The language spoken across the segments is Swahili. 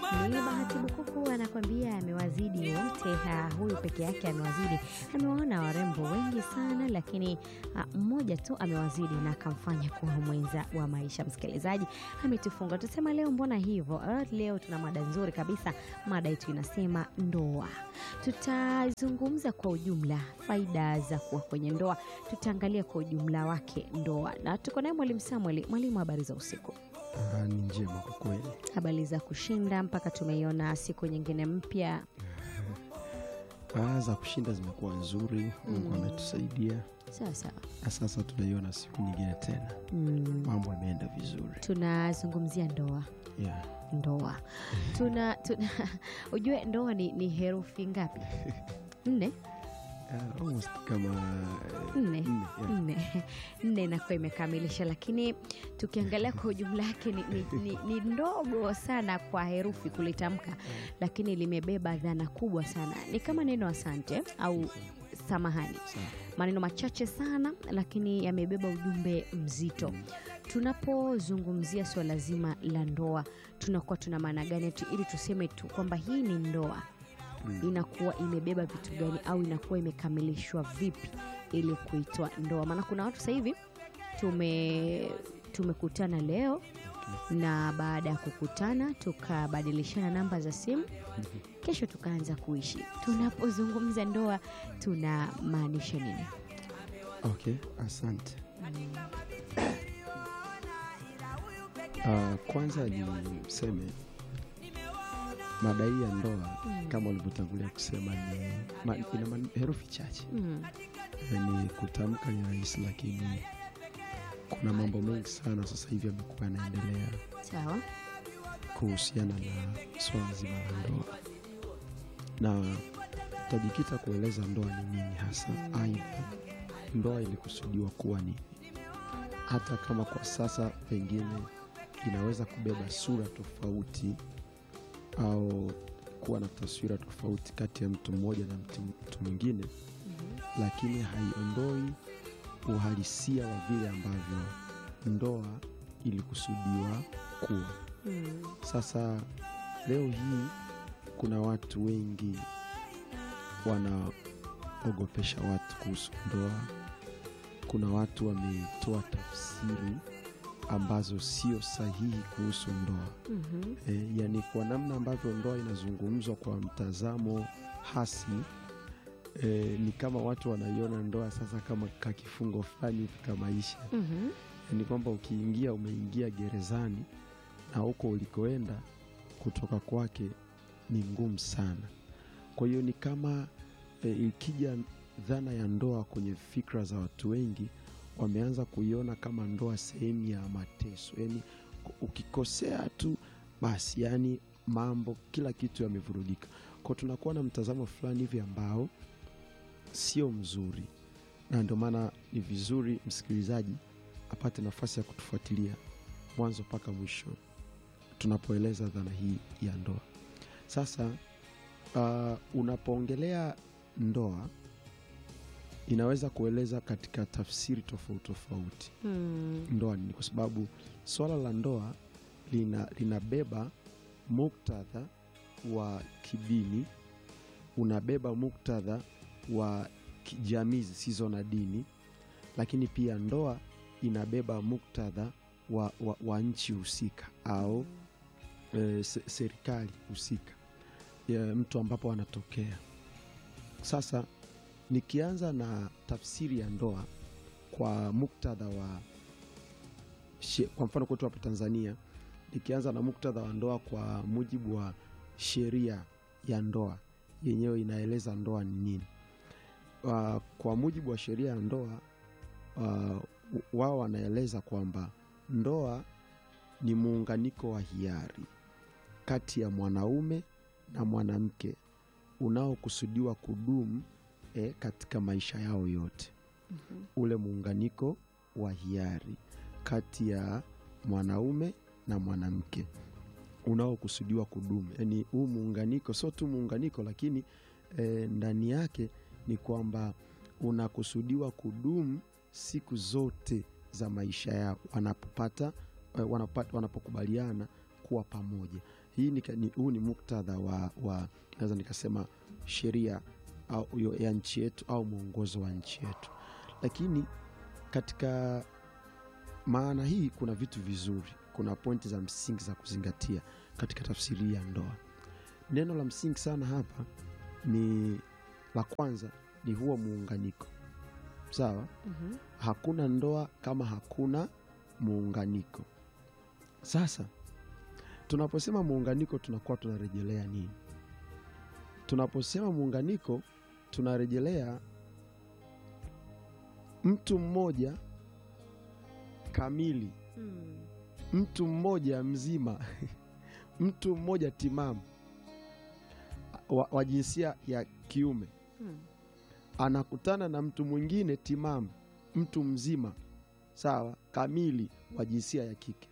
Ni Bahati Bukuku anakwambia amewazidi wote. Ha, huyu peke yake amewazidi. Amewaona warembo wengi sana, lakini ha, mmoja tu amewazidi na akamfanya kuwa mwenza wa maisha. Msikilizaji ametufunga, tusema leo mbona hivyo? Eh, Leo tuna mada nzuri kabisa. Mada yetu inasema ndoa. Tutazungumza kwa ujumla faida za kuwa kwenye ndoa, tutaangalia kwa ujumla wake ndoa, na tuko naye mwalimu Samuel. Mwalimu, habari za usiku? Ah, ni njema kwa kweli. habari za kushinda mpaka tumeiona siku nyingine mpya. Ah, za kushinda zimekuwa nzuri, Mungu ametusaidia Sawa sawa. na sasa tunaiona siku nyingine tena, Mm, mambo yameenda vizuri tunazungumzia ndoa yeah. ndoa tuna, tuna ujue ndoa ni, ni herufi ngapi? Nne Ah, almost kama eh, nne nne, yeah. nne nne inakuwa imekamilisha, lakini tukiangalia kwa ujumla yake ni, ni, ni, ni ndogo sana kwa herufi kulitamka, lakini limebeba dhana kubwa sana. Ni kama neno asante au samahani, Sawa. maneno machache sana, lakini yamebeba ujumbe mzito. Tunapozungumzia swala zima la ndoa, tunakuwa tuna maana gani tu, ili tuseme tu kwamba hii ni ndoa inakuwa imebeba vitu gani au inakuwa imekamilishwa vipi ili kuitwa ndoa? Maana kuna watu sasa hivi tume tumekutana leo na baada ya kukutana tukabadilishana namba za simu, kesho tukaanza kuishi. Tunapozungumza ndoa tunamaanisha nini? Okay, asante. Ah, kwanza niseme mada hii ya ndoa kama ulivyotangulia kusema ni ma, ina man- herufi chache Mm, ni kutamka ni rahisi, lakini kuna mambo mengi sana sasa hivi yamekuwa yanaendelea sawa. kuhusiana na swala zima la ndoa, na tutajikita kueleza ndoa ni nini hasa. Aidha, ndoa ilikusudiwa kuwa nini, hata kama kwa sasa pengine inaweza kubeba sura tofauti au kuwa na taswira tofauti kati ya mtu mmoja na mtu mtu mwingine, lakini haiondoi uhalisia wa vile ambavyo ndoa ilikusudiwa kuwa. Mm, Sasa leo hii kuna watu wengi wanaogopesha watu kuhusu ndoa. Kuna watu wametoa tafsiri ambazo sio sahihi kuhusu ndoa. mhm, E, yani kwa namna ambavyo ndoa inazungumzwa kwa mtazamo hasi e, ni kama watu wanaiona ndoa sasa kama kakifungo fulani hivi ka maisha mhm, ni kwamba ukiingia umeingia gerezani na huko ulikoenda kutoka kwake ni ngumu sana. Kwa hiyo ni kama e, ikija dhana ya ndoa kwenye fikra za watu wengi, wameanza kuiona kama ndoa sehemu ya mateso, yaani ukikosea tu basi, yani mambo kila kitu yamevurugika. Kwa tunakuwa na mtazamo fulani hivi ambao sio mzuri, na ndio maana ni vizuri msikilizaji apate nafasi ya kutufuatilia mwanzo mpaka mwisho tunapoeleza dhana hii ya ndoa. Sasa uh, unapoongelea ndoa inaweza kueleza katika tafsiri tofauti tofauti mm, ndoa nini, kwa sababu swala la ndoa lina linabeba muktadha wa kidini, unabeba muktadha wa kijamii zisizo na dini, lakini pia ndoa inabeba muktadha wa, wa, wa nchi husika au e, se, serikali husika ya mtu ambapo anatokea. Sasa nikianza na tafsiri ya ndoa kwa muktadha wa she- kwa mfano kwetu hapa Tanzania, nikianza na muktadha wa ndoa kwa mujibu wa sheria ya ndoa yenyewe inaeleza ndoa ni nini. Uh, kwa mujibu wa sheria ya ndoa uh, wao wanaeleza kwamba ndoa ni muunganiko wa hiari kati ya mwanaume na mwanamke unaokusudiwa kudumu eh, katika maisha yao yote. Ule muunganiko wa hiari kati ya mwanaume na mwanamke unaokusudiwa kudumu, yaani huu muunganiko sio tu muunganiko, lakini eh, ndani yake ni kwamba unakusudiwa kudumu siku zote za maisha yao wanapopata eh, wanapata, wanapokubaliana kuwa pamoja. hii ni, ni, huu ni muktadha wa, wa naweza nikasema sheria au yo- ya nchi yetu au mwongozo wa nchi yetu lakini katika maana hii kuna vitu vizuri kuna pointi za msingi za kuzingatia katika tafsiri hii ya ndoa neno la msingi sana hapa ni la kwanza ni huo muunganiko sawa Mhm. hakuna ndoa kama hakuna muunganiko sasa tunaposema muunganiko tunakuwa tunarejelea nini tunaposema muunganiko tunarejelea mtu mmoja kamili Mm. mtu mmoja mzima mtu mmoja timamu wa, wa jinsia ya kiume Mm. anakutana na mtu mwingine timamu mtu mzima sawa kamili wa jinsia ya kike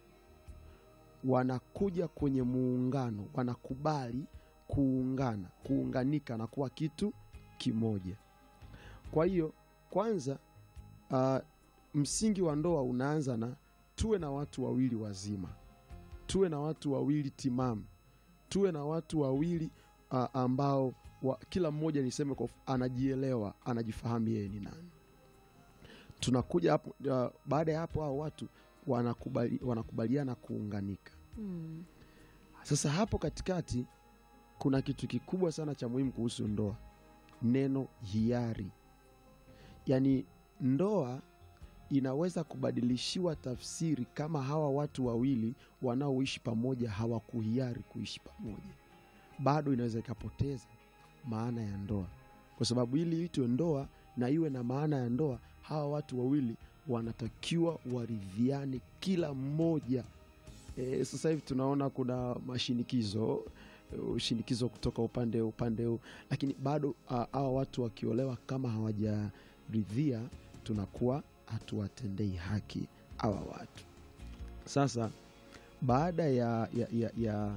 wanakuja kwenye muungano wanakubali kuungana kuunganika na kuwa kitu kimoja kwa hiyo kwanza uh, msingi wa ndoa unaanza na tuwe na watu wawili wazima tuwe na watu wawili timamu tuwe na watu wawili uh, ambao wa, kila mmoja niseme kwa, anajielewa anajifahamu yeye ni nani tunakuja hapo uh, baada ya hapo hao watu wanakubali, wanakubaliana kuunganika Mm. sasa hapo katikati kuna kitu kikubwa sana cha muhimu kuhusu ndoa neno hiari yaani ndoa inaweza kubadilishiwa tafsiri kama hawa watu wawili wanaoishi pamoja hawakuhiari kuishi pamoja bado inaweza ikapoteza maana ya ndoa kwa sababu ili itwe ndoa na iwe na maana ya ndoa hawa watu wawili wanatakiwa waridhiane kila mmoja e, sasa hivi tunaona kuna mashinikizo eh, shinikizo kutoka upande upande huu lakini bado ah, hawa watu wakiolewa kama hawajaridhia tunakuwa hatuwatendei haki hawa watu sasa baada ya, ya, ya, ya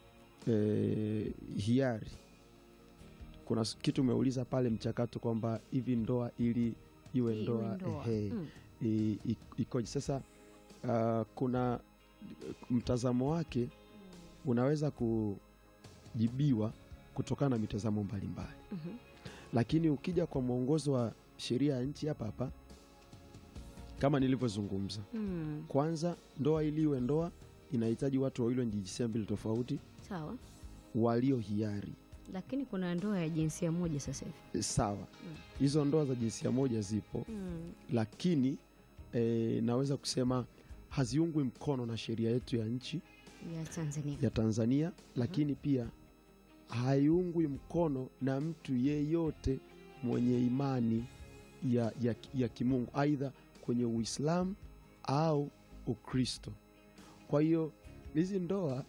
eh, hiari kuna s- kitu umeuliza pale mchakato kwamba hivi ndoa ili iwe Iwe ndoa, ndoa. ehe, Mm. i- i- ikoje sasa uh, kuna mtazamo wake unaweza kujibiwa kutokana na mitazamo mbalimbali Mhm. lakini ukija kwa mwongozo wa sheria ya nchi hapa hapa kama nilivyozungumza Mm. kwanza ndoa ili iwe ndoa inahitaji watu wawili wenye jinsia mbili tofauti Sawa, walio hiari lakini kuna ndoa ya jinsia moja sasa hivi. sawa hizo ndoa za jinsia moja zipo Mm. lakini e, naweza kusema haziungwi mkono na sheria yetu ya nchi ya Tanzania. ya Tanzania, lakini pia haiungwi mkono na mtu yeyote mwenye imani ya, ya, ya kimungu aidha kwenye Uislamu au Ukristo. Kwa hiyo hizi ndoa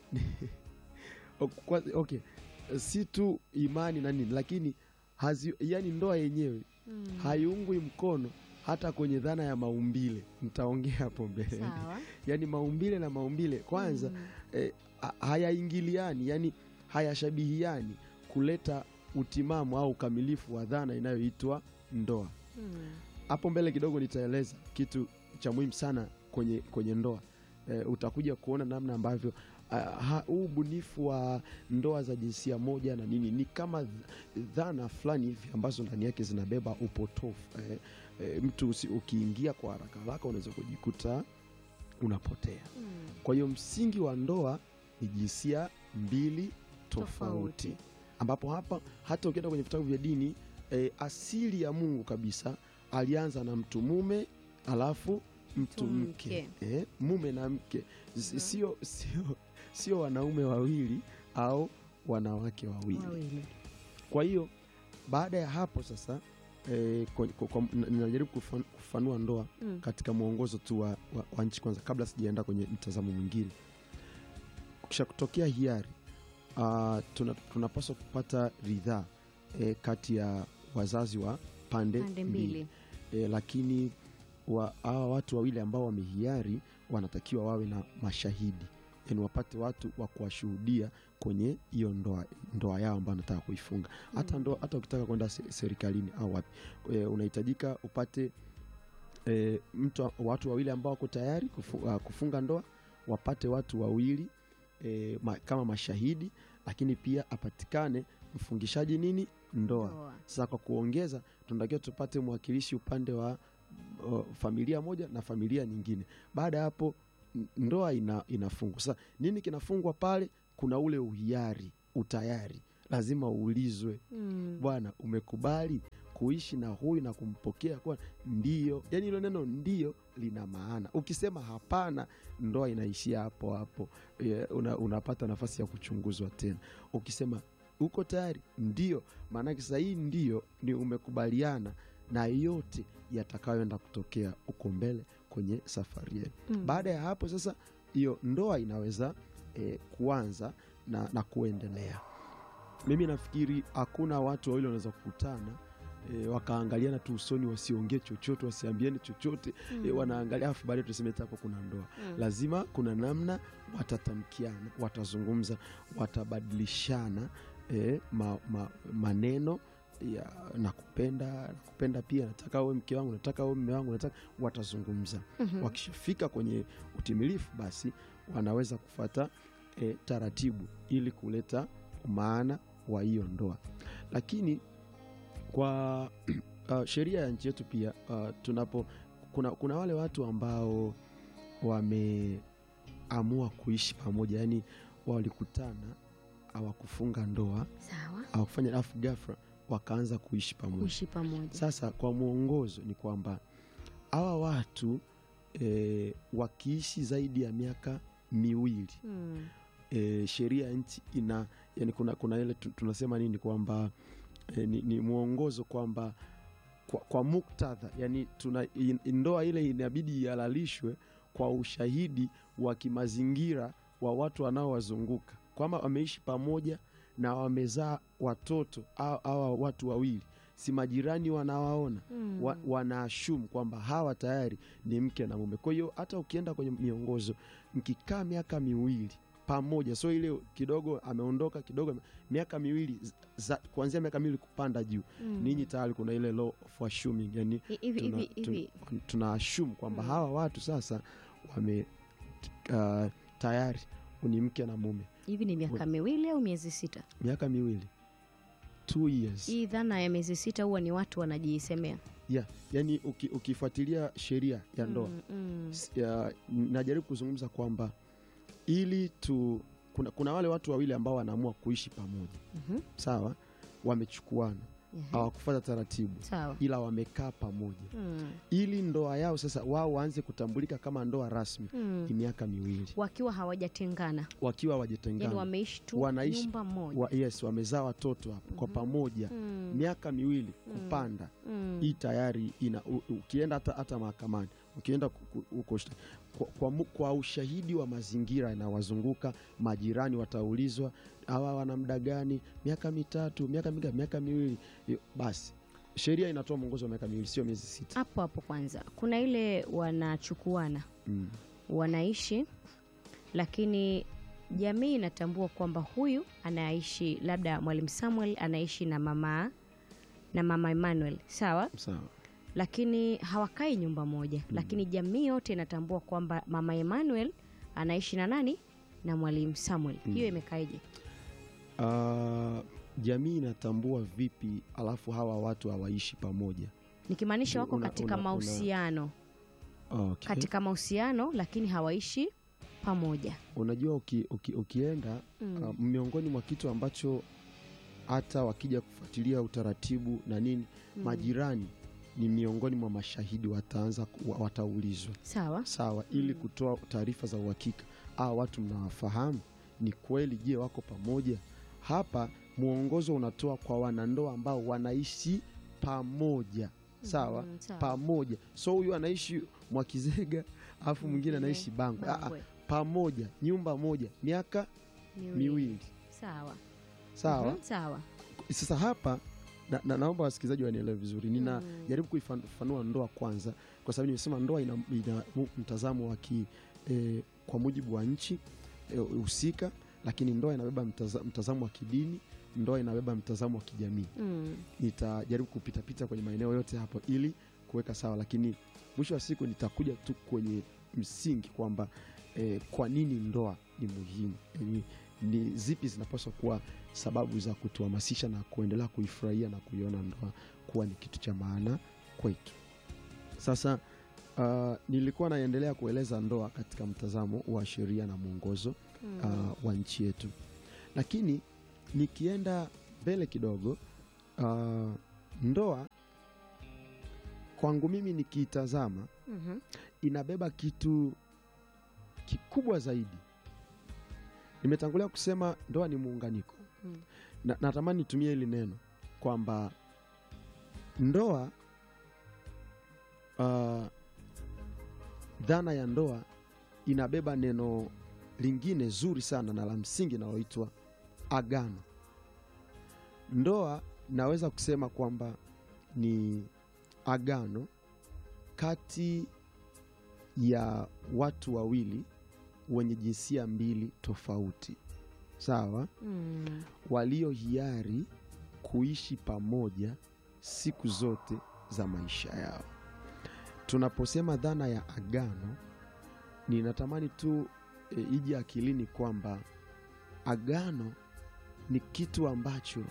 kwa- okay, si tu imani na nini, lakini hazi, yani ndoa yenyewe Mm. haiungwi mkono hata kwenye dhana ya maumbile. Nitaongea hapo mbele. Sawa. Yani maumbile na maumbile kwanza Mm. eh, ha- hayaingiliani yani hayashabihiani kuleta utimamu au ukamilifu wa dhana inayoitwa ndoa Mm. hapo mbele kidogo nitaeleza kitu cha muhimu sana kwenye, kwenye ndoa e, utakuja kuona namna ambavyo ah, ha- huu ubunifu wa ndoa za jinsia moja na nini ni kama th- dhana fulani hivi ambazo ndani yake zinabeba upotofu e, e, mtu usi, ukiingia kwa haraka haraka unaweza kujikuta unapotea Mm. kwa hiyo msingi wa ndoa ni jinsia mbili tofauti, Tofauti. ambapo hapa hata ukienda kwenye vitabu vya dini e, asili ya Mungu kabisa alianza na mtu mume alafu mtu Mtu mke, mke. E, mume na mke S- Mhm. sio sio sio wanaume wawili au wanawake wawili. Wawili. Kwa hiyo baada ya hapo sasa e, kwa, kwa, kwa, ninajaribu kufan- kufanua ndoa Mm. katika mwongozo tu wa, wa, wa nchi kwanza kabla sijaenda kwenye mtazamo mwingine kisha kutokea hiari uh, tuna, tunapaswa kupata ridhaa e, kati ya wazazi wa pande, Pande mbili. E, lakini wa, hawa watu wawili ambao wamehiari wanatakiwa wawe na mashahidi yani wapate watu wa kuwashuhudia kwenye hiyo ndoa, ndoa yao ambayo anataka kuifunga hata Mm. ndoa hata ukitaka kwenda se- serikalini au wapi e, unahitajika upate e, mtu watu wawili ambao wako tayari kufu, uh, kufunga ndoa wapate watu wawili e, ma, kama mashahidi, lakini pia apatikane mfungishaji nini ndoa. Ndoa. Sasa kwa kuongeza, tunatakiwa tupate mwakilishi upande wa uh, familia moja na familia nyingine. Baada ya hapo n- ndoa ina, inafungwa. Sasa nini kinafungwa pale? Kuna ule uhiari, utayari, lazima uulizwe, Mm. bwana, umekubali kuishi na huyu na kumpokea kwa ndio. Yani hilo neno ndio lina maana. Ukisema hapana, ndoa inaishia hapo hapo, Eh, una, unapata nafasi ya kuchunguzwa tena. Ukisema uko tayari, ndio, maanake sasa hii ndio ni umekubaliana na yote yatakayoenda kutokea huko mbele kwenye safari yenu. Mm. Baada ya hapo sasa, hiyo ndoa inaweza eh, kuanza na, na kuendelea. Mimi nafikiri hakuna watu wawili wanaweza kukutana e, wakaangaliana tu usoni, wasiongee chochote, wasiambiane chochote Mm. e, wanaangalia afu baadaye tuseme hapo kuna ndoa. Mm. Lazima kuna namna watatamkiana, watazungumza, watabadilishana e, ma, ma, maneno ya nakupenda, nakupenda pia, nataka uwe mke wangu, nataka uwe mme wangu, nataka watazungumza Mhm. wakishafika kwenye utimilifu basi wanaweza kufata e, taratibu ili kuleta maana wa hiyo ndoa lakini kwa uh, sheria ya nchi yetu pia uh, tunapo kuna, kuna wale watu ambao wameamua kuishi pamoja yani walikutana hawakufunga ndoa Sawa. hawakufanya alafu ghafla wakaanza kuishi pamoja Kuishi pamoja. sasa kwa mwongozo ni kwamba hawa watu e, wakiishi zaidi ya miaka miwili Mm. e, sheria ya nchi ina yani kuna, kuna ile tu- tunasema nini kwamba e, ni, ni mwongozo kwamba kwa, kwa muktadha yani tuna in- ndoa ile inabidi ihalalishwe kwa ushahidi wa kimazingira wa watu wanaowazunguka kwamba wameishi pamoja na wamezaa watoto au- hawa watu wawili si majirani wanawaona Mm. wa, wanaashumu kwamba hawa tayari ni mke na mume. Kwa hiyo hata ukienda kwenye miongozo, mkikaa miaka miwili pamoja, so ile kidogo ameondoka kidogo, ame- miaka miwili za, kuanzia miaka miwili kupanda juu, Mm. ninyi tayari kuna ile law of assuming, yani Hi- hivi tuna, hivi hivi tuna, tuna assume kwamba Mm. hawa watu sasa wame uh, tayari ni mke na mume, hivi ni miaka miwili au miezi sita? miaka miwili two years Hii dhana ya miezi sita huwa ni watu wanajisemea. yeah. Yani uki, ukifuatilia sheria ya ndoa Mm, mm. S- ya, najaribu kuzungumza kwamba ili tu kuna, kuna wale watu wawili ambao wanaamua kuishi pamoja Mhm. sawa wamechukuana Ehe. hawakufuata taratibu Sawa. ila wamekaa pamoja Mm. ili ndoa yao sasa wao waanze kutambulika kama ndoa rasmi Mm. ni miaka miwili Wakiwa hawajatengana, wakiwa yani wajatengana wameishi tu Wanaishi- nyumba moja. wa, yes wamezaa watoto hapo kwa Mhm. pamoja Mm. miaka miwili Mm. kupanda Mm. hii tayari ina u, ukienda hata, hata mahakamani ukienda ku- ku- huko shta- kwa, kwa, mu- kwa ushahidi wa mazingira yanawazunguka majirani wataulizwa hawa wana muda gani miaka mitatu miaka mingapi miaka miwili Yo, basi sheria inatoa mwongozo wa miaka miwili sio miezi sita Hapo hapo kwanza kuna ile wanachukuana mm. wanaishi, lakini jamii inatambua kwamba huyu anaishi, labda mwalimu Samuel anaishi na mama na mama Emmanuel, sawa, sawa lakini hawakai nyumba moja lakini jamii yote inatambua kwamba mama Emmanuel anaishi na nani na mwalimu Samuel. Hiyo imekaeje? Ah, jamii inatambua vipi alafu hawa watu hawaishi pamoja Nikimaanisha wako Una- katika una- una- mahusiano okay. katika mahusiano lakini hawaishi pamoja. unajua uki, uki, ukienda Mm. Uh, miongoni mwa kitu ambacho hata wakija kufuatilia utaratibu na nini Mm. majirani ni miongoni mwa mashahidi wataanza ku- wa- wataulizwa Sawa. sawa ili Mm. kutoa taarifa za uhakika a watu mnawafahamu ni kweli je wako pamoja hapa mwongozo unatoa kwa wanandoa ambao wanaishi pamoja sawa Mm, sawa. pamoja so huyu anaishi mwakizega alafu mwingine Mwingine anaishi bango Ah, ah, Bangwe. pamoja nyumba moja miaka Miwili. miwili Sawa. sawa Mhm, Sawa. sasa hapa na, na, naomba wasikilizaji wanielewe vizuri nina Mm. jaribu kuifafanua ndoa kwanza kwa sababu nimesema ndoa ina, ina mu- mtazamo wa ki eh, kwa mujibu wa nchi eh, husika lakini ndoa inabeba mtaza, mtazamo wa kidini ndoa inabeba mtazamo wa kijamii Mm. nitajaribu kupitapita kwenye maeneo yote hapo ili kuweka sawa lakini mwisho wa siku nitakuja tu kwenye msingi kwamba eh, kwa nini ndoa ni muhimu, ni, ni zipi zinapaswa kuwa sababu za kutuhamasisha na kuendelea kuifurahia na kuiona ndoa kuwa ni kitu cha maana kwetu. Sasa uh, nilikuwa naendelea kueleza ndoa katika mtazamo wa sheria na mwongozo uh, wa nchi yetu, lakini nikienda mbele kidogo uh, ndoa kwangu mimi nikiitazama Mhm. inabeba kitu kikubwa zaidi. Nimetangulia kusema ndoa ni muunganiko Mm. na, natamani nitumie hili neno kwamba ndoa uh, dhana ya ndoa inabeba neno lingine zuri sana na la msingi linaloitwa agano. Ndoa naweza kusema kwamba ni agano kati ya watu wawili wenye jinsia mbili tofauti, sawa, Mm. walio hiari kuishi pamoja siku zote za maisha yao. Tunaposema dhana ya agano, ninatamani tu e, ije akilini kwamba agano ni kitu ambacho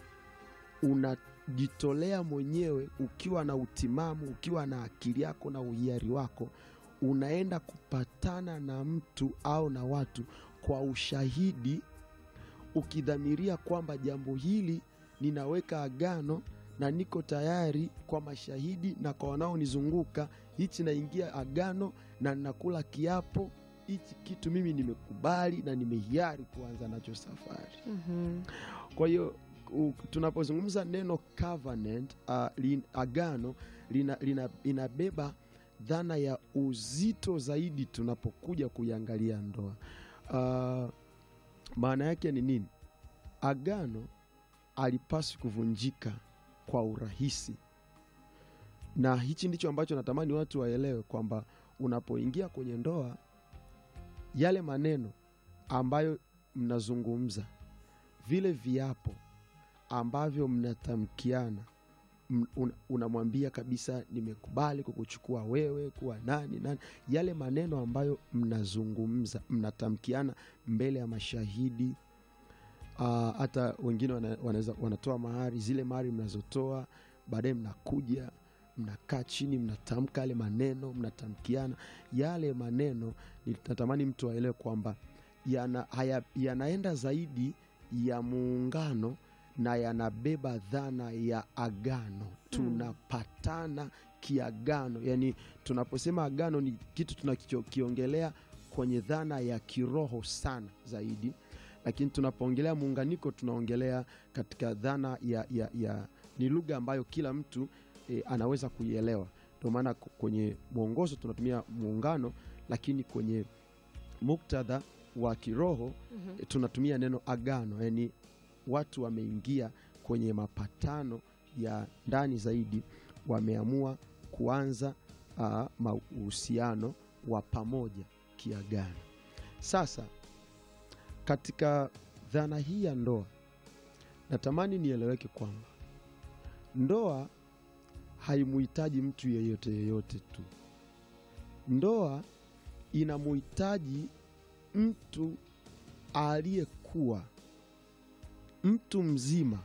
unajitolea mwenyewe ukiwa na utimamu, ukiwa na akili yako na uhiari wako, unaenda kupatana na mtu au na watu kwa ushahidi, ukidhamiria kwamba jambo hili ninaweka agano na niko tayari kwa mashahidi na kwa wanaonizunguka, hichi naingia agano na ninakula kiapo, hichi kitu mimi nimekubali na nimehiari kuanza nacho safari. Mhm. Kwa hiyo u- tunapozungumza neno covenant, uh, lin, agano lina, lina, inabeba dhana ya uzito zaidi tunapokuja kuiangalia ndoa. Uh, maana yake ni nini? Agano alipaswi kuvunjika kwa urahisi, na hichi ndicho ambacho natamani watu waelewe kwamba unapoingia kwenye ndoa, yale maneno ambayo mnazungumza vile viapo ambavyo mnatamkiana m- un- unamwambia kabisa nimekubali kukuchukua wewe kuwa nani nani, yale maneno ambayo mnazungumza mnatamkiana mbele ya mashahidi. Ah, hata wengine wana, wanaweza wanatoa mahari, zile mahari mnazotoa baadaye mnakuja mnakaa chini mnatamka yale maneno mnatamkiana yale maneno. Natamani mtu aelewe kwamba yana, haya, yanaenda zaidi ya muungano na yanabeba dhana ya agano. Tunapatana kiagano, yani tunaposema agano ni kitu tunachokiongelea kwenye dhana ya kiroho sana zaidi, lakini tunapoongelea muunganiko tunaongelea katika dhana ya, ya, ya ni lugha ambayo kila mtu e, anaweza kuielewa. Ndio maana k- kwenye mwongozo tunatumia muungano, lakini kwenye muktadha wa kiroho Mhm. e, tunatumia neno agano, yani watu wameingia kwenye mapatano ya ndani zaidi, wameamua kuanza uh, mahusiano wa pamoja kiagano. Sasa katika dhana hii ya ndoa, natamani nieleweke kwamba ndoa haimuhitaji mtu yeyote yeyote tu. Ndoa inamuhitaji mtu aliyekuwa mtu mzima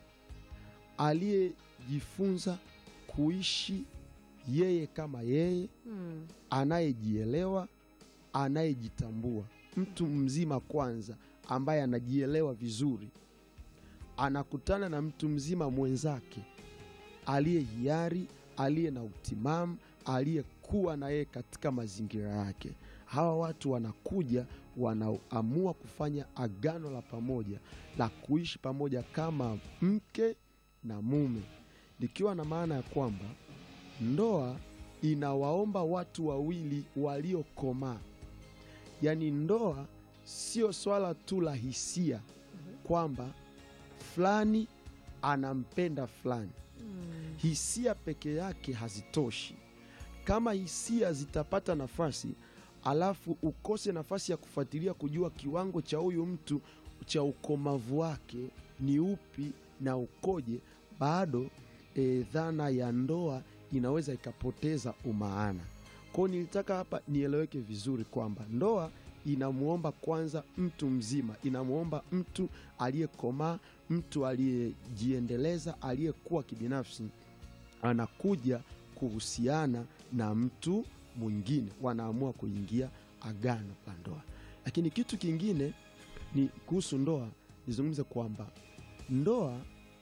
aliyejifunza kuishi yeye kama yeye, Mm. anayejielewa, anayejitambua. Mtu mzima kwanza, ambaye anajielewa vizuri, anakutana na mtu mzima mwenzake aliye hiari, aliye na utimamu, aliyekuwa na yeye katika mazingira yake. Hawa watu wanakuja, wanaamua kufanya agano la pamoja la kuishi pamoja kama mke na mume, likiwa na maana ya kwamba ndoa inawaomba watu wawili waliokomaa. Yaani ndoa sio swala tu la hisia kwamba fulani anampenda fulani. Mm. Hisia peke yake hazitoshi. Kama hisia zitapata nafasi, alafu ukose nafasi ya kufuatilia kujua kiwango cha huyu mtu cha ukomavu wake ni upi na ukoje, bado e, dhana ya ndoa inaweza ikapoteza umaana. Kwao nilitaka hapa nieleweke vizuri kwamba ndoa inamwomba kwanza mtu mzima, inamwomba mtu aliyekomaa, mtu aliyejiendeleza, aliyekuwa kibinafsi, anakuja kuhusiana na mtu mwingine, wanaamua kuingia agano la ndoa. Lakini kitu kingine ni kuhusu ndoa, nizungumze kwamba ndoa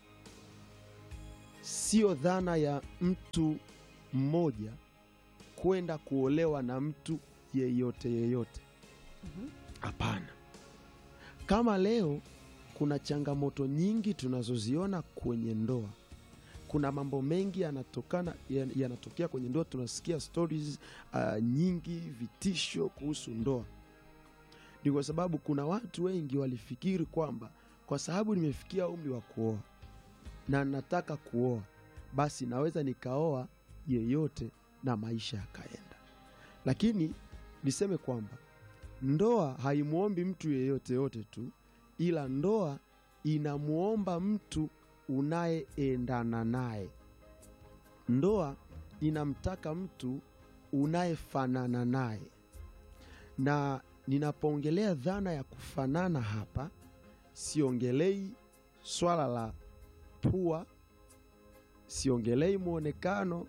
sio dhana ya mtu mmoja kwenda kuolewa na mtu yeyote yeyote. Mhm. Hapana. Kama leo kuna changamoto nyingi tunazoziona kwenye ndoa, kuna mambo mengi yanatokana yan- yanatokea kwenye ndoa. Tunasikia stories uh, nyingi, vitisho kuhusu ndoa. Ni kwa sababu kuna watu wengi walifikiri kwamba kwa sababu nimefikia umri wa kuoa na nataka kuoa, basi naweza nikaoa yeyote na maisha yakaenda. Lakini niseme kwamba ndoa haimwombi mtu yeyote yote tu, ila ndoa inamwomba mtu unayeendana naye. Ndoa inamtaka mtu unayefanana naye, na ninapoongelea dhana ya kufanana hapa, siongelei swala la pua, siongelei mwonekano,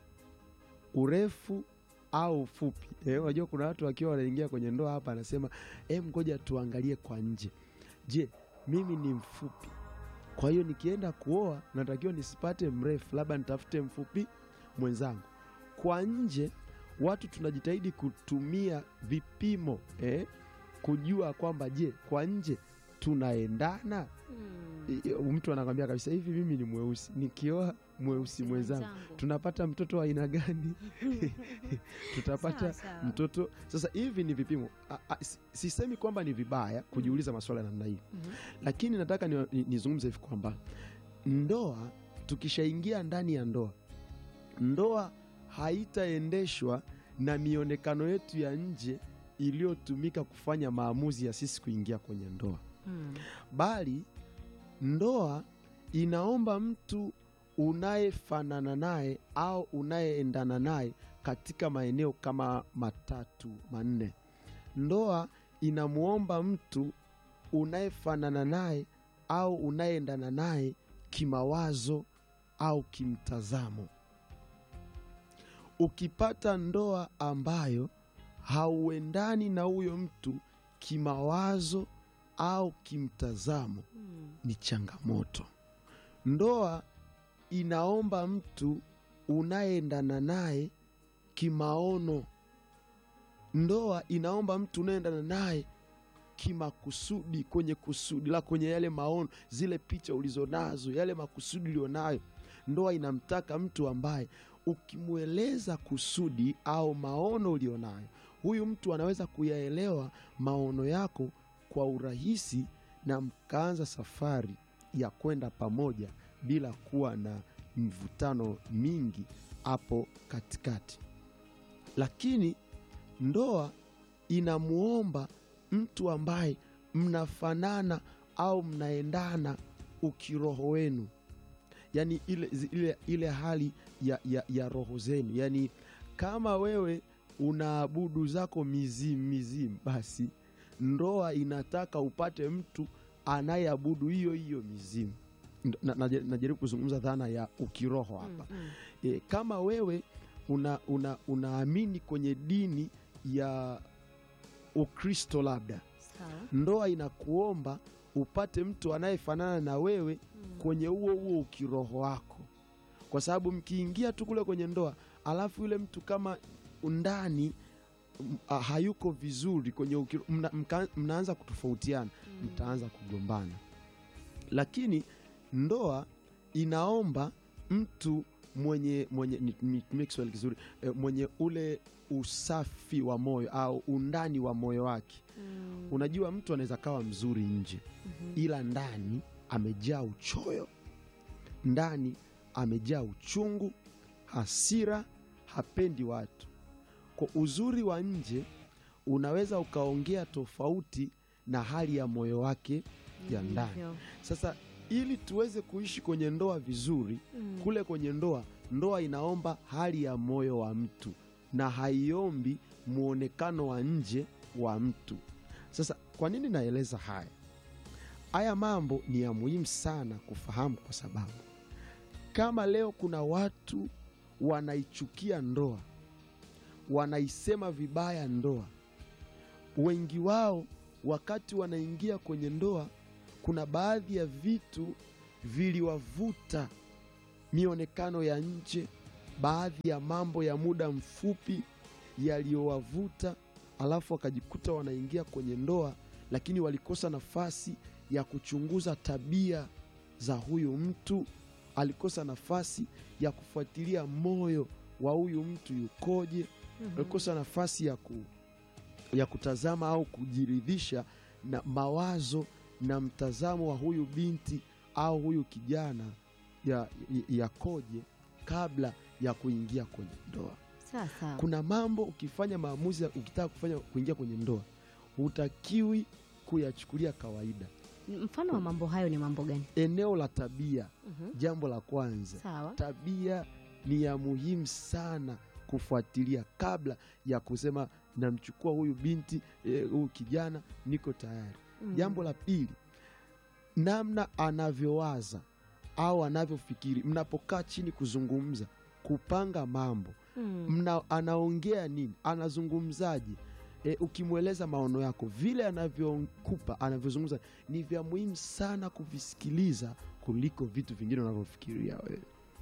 urefu au ufupi. Eh, unajua kuna watu wakiwa wanaingia kwenye ndoa hapa, anasema eh, ngoja tuangalie kwa nje. Je, mimi ni mfupi, kwa hiyo nikienda kuoa natakiwa nisipate mrefu, labda nitafute mfupi mwenzangu. Kwa nje watu tunajitahidi kutumia vipimo eh, kujua kwamba je, kwa nje tunaendana. Mm. I- i- Mtu anakwambia kabisa hivi, mimi ni mweusi, nikioa mweusi mwenzangu tunapata mtoto wa aina gani? tutapata Sawa, sawa. mtoto sasa. Hivi ni vipimo. A- a- si- Sisemi kwamba ni vibaya kujiuliza maswala ya namna hii, Mhm. lakini nataka ni- ni- nizungumze hivi kwamba ndoa, tukishaingia ndani ya ndoa, ndoa haitaendeshwa na mionekano yetu ya nje iliyotumika kufanya maamuzi ya sisi kuingia kwenye ndoa Mm. bali ndoa inaomba mtu unayefanana naye au unayeendana naye katika maeneo kama matatu manne. Ndoa inamwomba mtu unayefanana naye au unayeendana naye kimawazo au kimtazamo. Ukipata ndoa ambayo hauendani na huyo mtu kimawazo au kimtazamo Mm. ni changamoto. Ndoa inaomba mtu unayeendana naye kimaono. Ndoa inaomba mtu unayeendana naye kimakusudi, kwenye kusudi la kwenye yale maono, zile picha ulizonazo, yale makusudi ulionayo. Ndoa inamtaka mtu ambaye ukimweleza kusudi au maono ulionayo, huyu mtu anaweza kuyaelewa maono yako kwa urahisi na mkaanza safari ya kwenda pamoja bila kuwa na mvutano mingi hapo katikati. Lakini ndoa inamwomba mtu ambaye mnafanana au mnaendana ukiroho wenu, yaani ile, ile, ile hali ya, ya, ya roho zenu, yaani kama wewe unaabudu zako mizimu mizimu, basi ndoa inataka upate mtu anayeabudu hiyo hiyo mizimu. Ndo- na- na- Najaribu kuzungumza dhana ya ukiroho hapa. Mm. E, kama wewe una, una, unaamini kwenye dini ya Ukristo labda, Sawa. ndoa inakuomba upate mtu anayefanana na wewe Mm. kwenye huo huo ukiroho wako, kwa sababu mkiingia tu kule kwenye ndoa alafu yule mtu kama ndani m- ah, hayuko vizuri kwenye ukiro, mna, mka, mnaanza kutofautiana Mm. mtaanza kugombana. Lakini ndoa inaomba mtu mwenye mwenye ni- nitumie Kiswahili kizuri eh, mwenye ule usafi wa moyo au undani wa moyo wake. Mm. Unajua, mtu anaweza kawa mzuri nje, Mhm. ila ndani amejaa uchoyo, ndani amejaa uchungu, hasira, hapendi watu. Kwa uzuri wa nje unaweza ukaongea tofauti na hali ya moyo wake ya ndani. Hivyo. Sasa ili tuweze kuishi kwenye ndoa vizuri, Mm. kule kwenye ndoa, ndoa inaomba hali ya moyo wa mtu na haiombi mwonekano wa nje wa mtu. kwa nini naeleza haya? Haya mambo ni ya muhimu sana kufahamu, kwa sababu kama leo kuna watu wanaichukia ndoa, wanaisema vibaya ndoa, wengi wao wakati wanaingia kwenye ndoa, kuna baadhi ya vitu viliwavuta mionekano ya nje, baadhi ya mambo ya muda mfupi yaliyowavuta, alafu wakajikuta wanaingia kwenye ndoa, lakini walikosa nafasi ya kuchunguza tabia za huyu mtu, alikosa nafasi ya kufuatilia moyo wa huyu mtu yukoje, alikosa nafasi ya, ku, ya kutazama au kujiridhisha na mawazo na mtazamo wa huyu binti au huyu kijana ya- yakoje kabla ya kuingia kwenye ndoa. Sasa Kuna mambo ukifanya maamuzi, ya- ukitaka kufanya kuingia kwenye ndoa, hutakiwi kuyachukulia kawaida. mfano wa mambo hayo ni mambo gani? Eneo la tabia, Mhm. jambo la kwanza, Sawa. tabia ni ya muhimu sana kufuatilia kabla ya kusema namchukua huyu binti eh, huyu kijana, niko tayari. Mm. Jambo la pili, namna anavyowaza au anavyofikiri. Mnapokaa chini kuzungumza, kupanga mambo, Mm. mna, anaongea nini, anazungumzaje? E, ukimweleza maono yako, vile anavyokupa, anavyozungumza ni vya muhimu sana kuvisikiliza kuliko vitu vingine unavyofikiria wewe.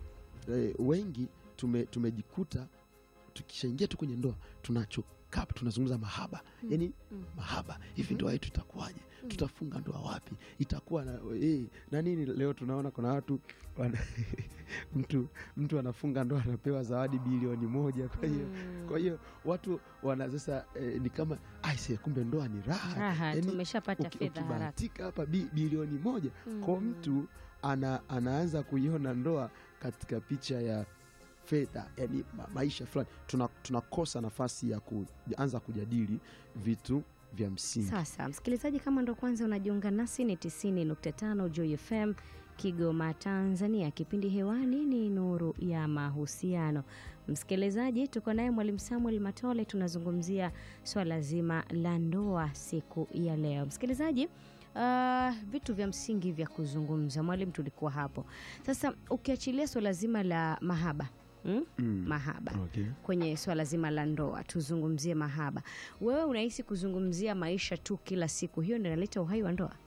E, wengi tume, tumejikuta tukishaingia tu kwenye ndoa tunachokaa tunazungumza mahaba Mm. yani Mm. mahaba hivi ndoa yetu itakuwaje? Tutafunga ndoa wapi? Itakuwa na, eh, na nini? Leo tunaona kuna watu wana, mtu mtu anafunga ndoa anapewa zawadi bilioni moja. Kwa hiyo Mm. kwa hiyo watu wana sasa eh, ni kama aise, kumbe ndoa ni raha. raha Yaani, tumeshapata uki- fedha haraka. ukibahatika hapa bi, bilioni moja kwa Mm. mtu ana, anaanza kuiona ndoa katika picha ya fedha, yani ma, maisha fulani. Tuna- Tunakosa nafasi ya kuanza kujadili vitu vya msingi. Sasa msikilizaji, kama ndo kwanza unajiunga nasi, ni 90.5 Joy FM Kigoma, Tanzania. Kipindi hewani ni Nuru ya Mahusiano. Msikilizaji, tuko naye Mwalimu Samuel Matole, tunazungumzia swala zima la ndoa siku ya leo. Msikilizaji, Uh, vitu vya msingi vya kuzungumza mwalimu, tulikuwa hapo sasa. Ukiachilia swala zima la mahaba mm? Mm. mahaba Okay. kwenye swala zima la ndoa, tuzungumzie mahaba. Wewe unahisi kuzungumzia maisha tu kila siku, hiyo ndio inaleta uhai wa ndoa?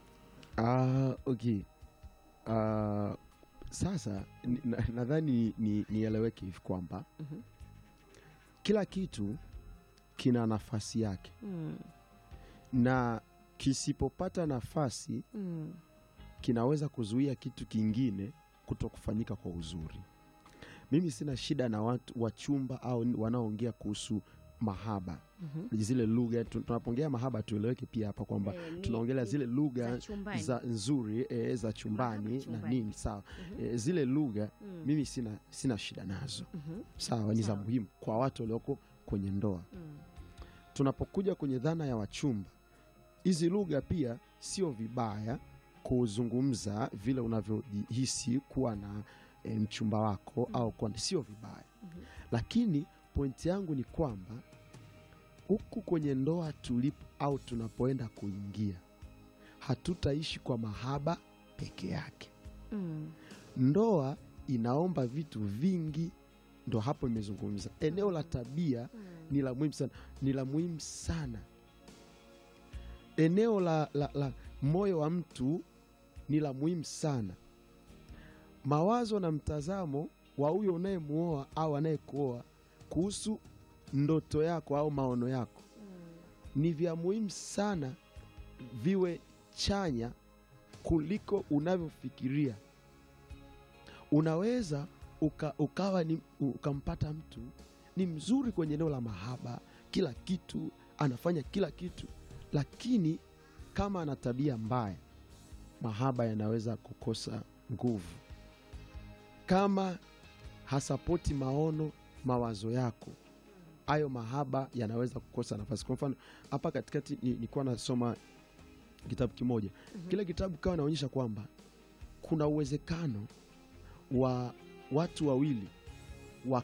Ah, okay. Ah, sasa ni- na- nadhani ni- nieleweke hivi kwamba Mhm. kila kitu kina nafasi yake Mm, na kisipopata nafasi mm, kinaweza kuzuia kitu kingine kuto kufanyika kwa uzuri. Mimi sina shida na watu wachumba au ni- wanaoongea kuhusu mahaba, mhm. zile lugha. tu- Tunapoongea mahaba, tueleweke pia hapa kwamba Eh, ni- tunaongelea ni zile lugha za chumbani. za nzuri e, za chumbani Mahaba na chumbani. nini sawa. Mhm. E, zile lugha Mm, mimi sina, sina shida nazo mhm, sawa, ni za Sawa. muhimu kwa watu walioko kwenye ndoa. mm, Tunapokuja kwenye dhana ya wachumba, hizi lugha pia sio vibaya kuzungumza vile unavyojihisi kuwa na e, mchumba wako Mm. au kuwa, sio vibaya mhm. lakini pointi yangu ni kwamba huku kwenye ndoa tulipo au tunapoenda kuingia, hatutaishi kwa mahaba peke yake. Mm, Ndoa inaomba vitu vingi, ndo hapo imezungumza. Eneo la tabia mm, ni la muhimu sana, ni la muhimu sana. Eneo la, la, la moyo wa mtu ni la muhimu sana. Mawazo na mtazamo wa huyo unayemuoa au anayekuoa kuhusu ndoto yako au maono yako mm. ni vya muhimu sana, viwe chanya kuliko unavyofikiria. Unaweza uka, ukawa ni, ukampata mtu ni mzuri kwenye eneo la mahaba, kila kitu anafanya kila kitu, lakini kama ana tabia mbaya, mahaba yanaweza kukosa nguvu. Kama hasapoti maono, mawazo yako, hayo mahaba yanaweza kukosa nafasi. Kwa mfano hapa katikati ni- nilikuwa nasoma kitabu kimoja, Mhm. kile kitabu kawa naonyesha kwamba kuna uwezekano wa watu wawili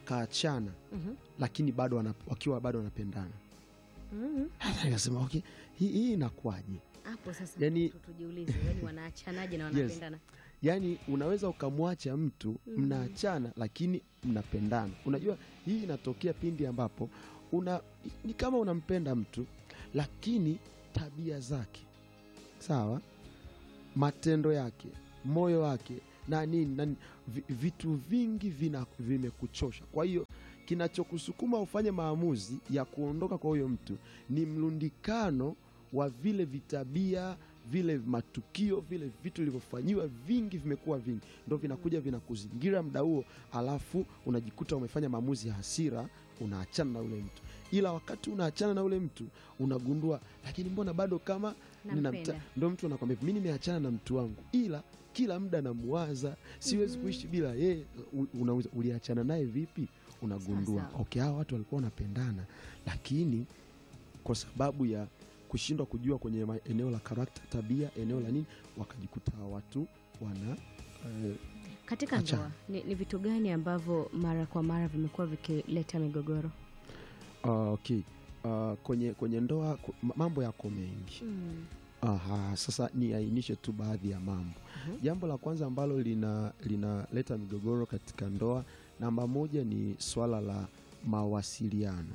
wakaachana Mhm. lakini bado wana, wakiwa bado wanapendana. Mhm. Sasa Nikasema okay, hii, hii inakuwaje? hapo sasa Yani- tu- tujiulize yani wanaachanaje na Yes. wanapendana Yaani unaweza ukamwacha mtu Mhm. mnaachana, lakini mnapendana. Unajua hii inatokea pindi ambapo una ni kama unampenda mtu lakini tabia zake sawa, matendo yake, moyo wake na nini na nini, vi- vitu vingi vina vimekuchosha. Kwa hiyo kinachokusukuma ufanye maamuzi ya kuondoka kwa huyo mtu ni mlundikano wa vile vitabia vile matukio vile vitu vilivyofanyiwa vingi vimekuwa vingi, ndo vinakuja vinakuzingira muda huo, alafu unajikuta umefanya maamuzi ya hasira, unaachana na ule mtu. Ila wakati unaachana na ule mtu unagundua, lakini mbona bado kama ninamta- nampenda ndo mtu anakwambia mi nimeachana na mtu wangu, ila kila muda namuwaza, siwezi Mhm. kuishi bila yeye. U- Unauza, uliachana naye vipi? Unagundua Sawa. okay, hawa watu walikuwa wanapendana, lakini kwa sababu ya kushindwa kujua kwenye ma- eneo la karakta, tabia, eneo la nini, wakajikuta hawa watu wana eh, katika Achana. ndoa ni, ni vitu gani ambavyo mara kwa mara vimekuwa vikileta migogoro uh, okay. uh, kwenye, kwenye ndoa ku- ma- mambo yako mengi mm. Aha, sasa niainishe tu baadhi ya mambo. Mhm. Jambo la kwanza ambalo lina linaleta migogoro katika ndoa, namba moja ni swala la mawasiliano.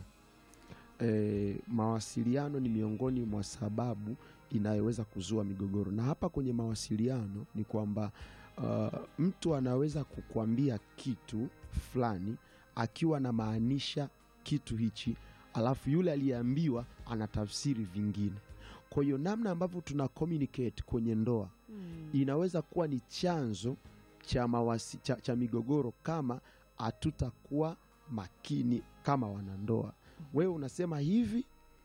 E, mawasiliano ni miongoni mwa sababu inayoweza kuzua migogoro, na hapa kwenye mawasiliano ni kwamba uh, mtu anaweza kukwambia kitu fulani akiwa anamaanisha kitu hichi, alafu yule aliyeambiwa anatafsiri vingine. Kwa hiyo namna ambavyo tuna communicate kwenye ndoa Mm. inaweza kuwa ni chanzo cha, mawasi, cha, cha migogoro kama hatutakuwa makini kama wanandoa. Wewe unasema hivi,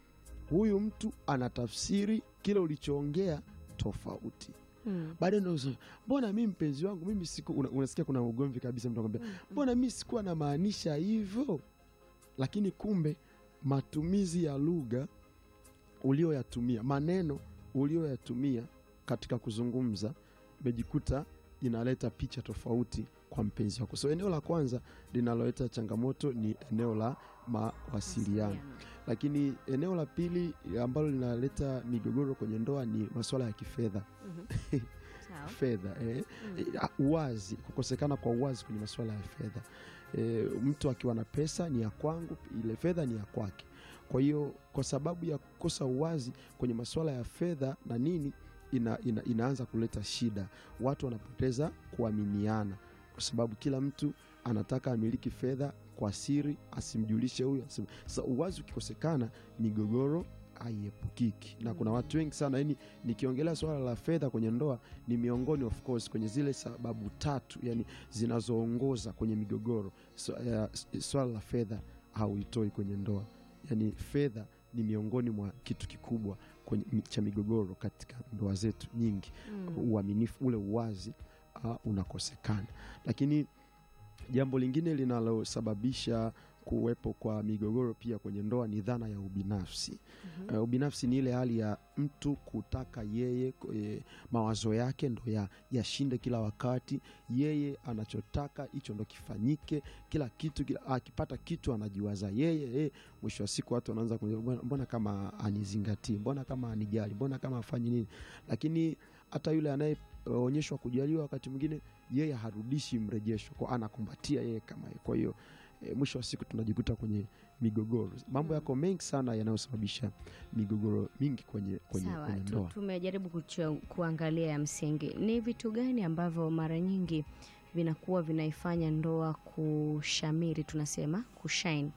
huyu mtu anatafsiri kile ulichoongea tofauti. Mm. Baadaye ndio unasema, mbona mi mpenzi wangu mimi siku una, unasikia kuna ugomvi kabisa, mtu anakwambia Mm. mbona mi sikuwa namaanisha hivyo, lakini kumbe matumizi ya lugha ulioyatumia, maneno ulioyatumia katika kuzungumza, imejikuta inaleta picha tofauti kwa mpenzi wako. So eneo la kwanza linaloleta changamoto ni eneo la mawasiliano, lakini eneo la pili ambalo linaleta migogoro kwenye ndoa ni masuala ya kifedha. Mhm. Sawa. Fedha eh, Mm. Eh, uwazi, kukosekana kwa uwazi kwenye masuala ya fedha. E, mtu akiwa na pesa ni ya kwangu, ile fedha ni ya kwake. Kwa hiyo kwa sababu ya kukosa uwazi kwenye masuala ya fedha na nini, ina, ina, inaanza kuleta shida, watu wanapoteza kuaminiana, kwa sababu kila mtu anataka amiliki fedha kwa siri, asimjulishe huyu. asim- Sasa uwazi ukikosekana, migogoro haiepukiki, na kuna Mm. watu wengi sana yani, nikiongelea swala la fedha kwenye ndoa ni miongoni of course kwenye zile sababu tatu yani zinazoongoza kwenye migogoro. So, uh, swala la fedha hauitoi kwenye ndoa, yani fedha ni miongoni mwa kitu kikubwa kwenye, cha migogoro katika ndoa zetu nyingi. Mm. Uaminifu ule uwazi uh, unakosekana, lakini jambo lingine linalosababisha kuwepo kwa migogoro pia kwenye ndoa ni dhana ya ubinafsi. Mhm. Uh, ubinafsi ni ile hali ya mtu kutaka yeye e, mawazo yake ndo ya yashinde kila wakati. Yeye anachotaka hicho ndo kifanyike, kila kitu kila, akipata kitu anajiwaza yeye e, mwisho wa siku watu wanaanza kuuliza, "Mbona- mbona kama anizingatii, mbona kama anijali, mbona kama afanyi nini. Lakini hata yule anayeonyeshwa kujaliwa, wakati mwingine yeye harudishi mrejesho, kwa anakumbatia yeye kama yeye. Kwa hiyo e, mwisho wa siku tunajikuta kwenye migogoro. Mambo Mm. yako mengi sana yanayosababisha migogoro mingi kwenye, kwenye, Sawa, kwenye tu- ndoa. tumejaribu kuchua- kuangalia ya msingi. Ni vitu gani ambavyo mara nyingi vinakuwa vinaifanya ndoa kushamiri, tunasema kushine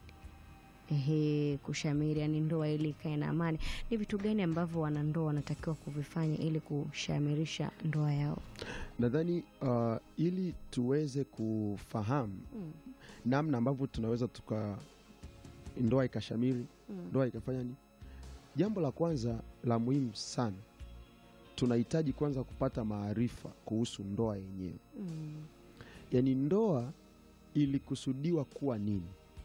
Ehe, kushamiri, yani ndoa ili ikae na amani. Ni vitu gani ambavyo wanandoa wanatakiwa kuvifanya ili kushamirisha ndoa yao? Nadhani uh, ili tuweze kufahamu Mm, namna ambavyo tunaweza tuka ndoa ikashamiri, mm, ndoa ikafanya nini, jambo la kwanza la muhimu sana, tunahitaji kwanza kupata maarifa kuhusu ndoa yenyewe. mm, Yaani ndoa ilikusudiwa kuwa nini,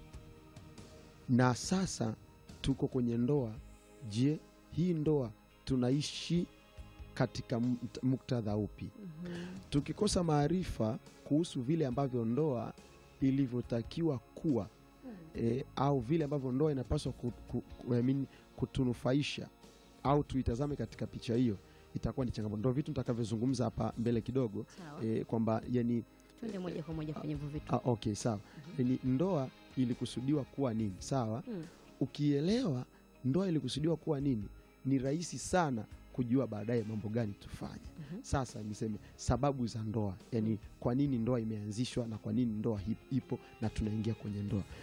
na sasa tuko kwenye ndoa. Je, hii ndoa tunaishi katika mukt- muktadha upi? mhm, Tukikosa maarifa kuhusu vile ambavyo ndoa ilivyotakiwa kuwa e, au vile ambavyo ndoa inapaswa ku, ku, ku, I mean, kutunufaisha au tuitazame katika picha hiyo itakuwa ni changamoto ndo vitu nitakavyozungumza hapa mbele kidogo sawa e, kwamba yani twende moja kwa moja kwenye hivyo vitu ah, okay sawa yani ndoa ilikusudiwa kuwa nini sawa Mm. ukielewa ndoa ilikusudiwa kuwa nini ni rahisi sana kujua baadaye mambo gani tufanye Mhm. sasa niseme sababu za ndoa yani kwa nini ndoa imeanzishwa na kwa nini ndoa hip- ipo na tunaingia kwenye ndoa